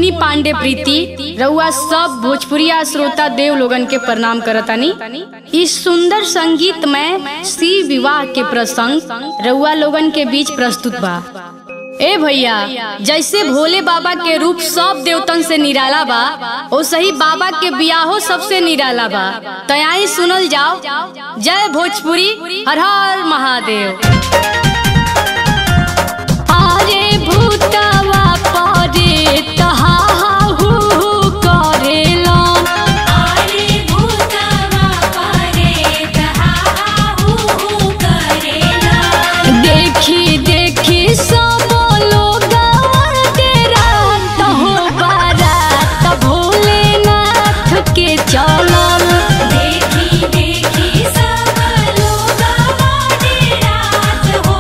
मोहिनी पांडे प्रीति रउआ सब भोजपुरिया श्रोता देव लोगन के प्रणाम करतानी इस सुंदर संगीत में सी विवाह के प्रसंग रउआ लोगन के बीच प्रस्तुत बा ए भैया जैसे भोले बाबा के रूप सब देवतन से निराला बा वैसे ही बाबा के बियाहो सबसे निराला बा तयाई सुनल जाओ जय भोजपुरी हर हर महादेव अरे भूतवा परे तहाहू करेला आरे भूतवा परे तहाहू करेला देखी देखी सब लोग रात हो बारात भोलेनाथ के चलल देखी देखी सब लोग बाटे रात हो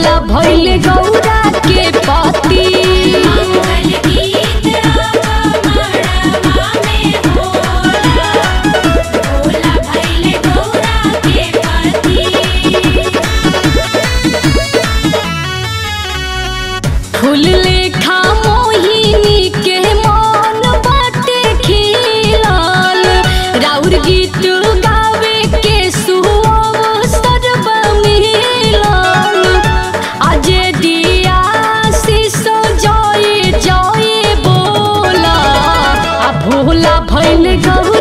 भोला भैले गौरा के पति मंगल गीत आवा मड़वा में होला भोला भैले गौरा के पति फूल लेखा मोहिनी के मन बाटे खिलल राउर गीत गावे के सुअवसर मिलल अजय दिया शीशो जय जय बोला आ भोला भैल गौ